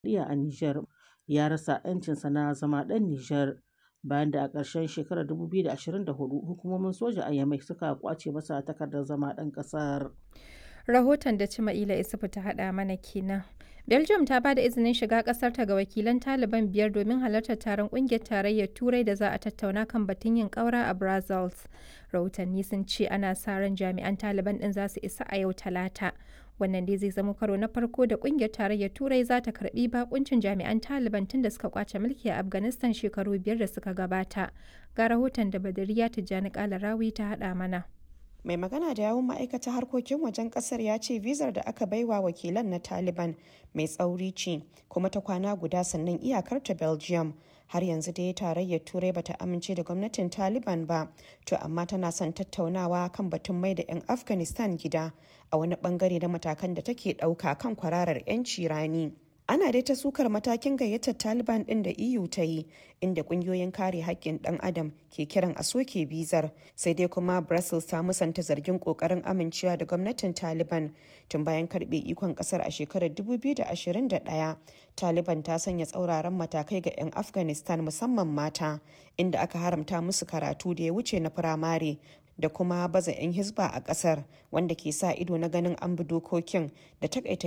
dimokuraɗiyya a Nijar ya rasa 'yancinsa na zama ɗan Nijar bayan da a ƙarshen shekarar 2024 hukumomin soja a Yamai suka ƙwace masa takardar zama ɗan ƙasar. Rahoton da Cima'ila Isufu ta haɗa mana kenan. Belgium ta ba da izinin shiga ƙasarta ga wakilan Taliban biyar domin halartar taron ƙungiyar tarayyar Turai da za a tattauna kan batun yin ƙaura a Brussels. Rahotanni sun ce ana sa ran jami'an Taliban ɗin za su isa a yau Talata. Wannan dai zai zama karo na farko da ƙungiyar tarayyar Turai za ta karɓi bakuncin jami'an Taliban tun da suka kwace mulki a Afghanistan shekaru biyar da suka gabata. Ga rahoton da Badariya Tijjani Kalarawi ta haɗa mana. mai magana da yawun ma'aikatar harkokin wajen kasar ya ce vizar da aka baiwa wakilan na taliban mai tsauri ce kuma ta kwana guda sannan iyakar ta belgium har yanzu dai tarayyar turai bata amince da gwamnatin taliban ba to amma tana son tattaunawa kan batun mai da 'yan afghanistan gida a wani bangare na matakan da take dauka kan kwararar 'yanci rani ana dai ta sukar matakin gayyatar taliban din da eu ta yi inda kungiyoyin kare haƙƙin ɗan adam ke kiran a soke bizar sai dai kuma brussels ta musanta zargin ƙoƙarin amincewa da gwamnatin taliban tun bayan karɓe ikon ƙasar a shekarar 2021 taliban ta sanya tsauraran matakai ga 'yan afghanistan musamman mata inda aka haramta musu karatu da ya wuce na firamare da kuma baza 'yan hisba a ƙasar wanda ke sa ido na ganin an bi dokokin da takaita